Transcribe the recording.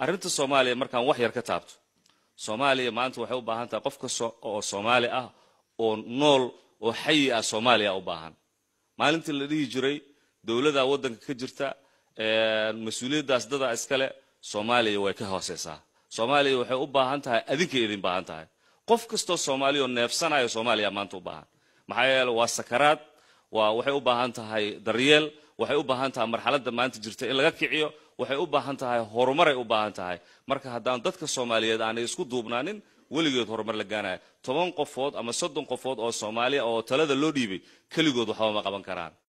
arrinta soomaaliya markaan wax yar ka taabto soomaaliya maanta waxay u baahan tahay qof kasta oo soomaali ah oo nool oo xayi ah soomaaliya u baahan maalintii la dhihi jiray dowladaa waddanka ka jirta mas-uuliyaddaas dadaa iskale soomaaliya way ka hooseysaa soomaaliya waxay u baahan tahay adinkay idin baahan tahay qof kastoo soomaaliya oo neefsanaya soomaaliya maanta u baahan maxaa yeele waa sakaraad waa waxay u baahan tahay daryeel waxay u baahan tahay marxaladda maanta jirta in laga kiciyo waxay u baahan tahay horumaray u baahan tahay marka haddaan dadka soomaaliyeed aanay isku duubnaanin weligeed horumar la gaanaya toban qofood ama soddon qofood oo soomaaliya oo talada loo dhiibay keligood waxba ma qaban karaan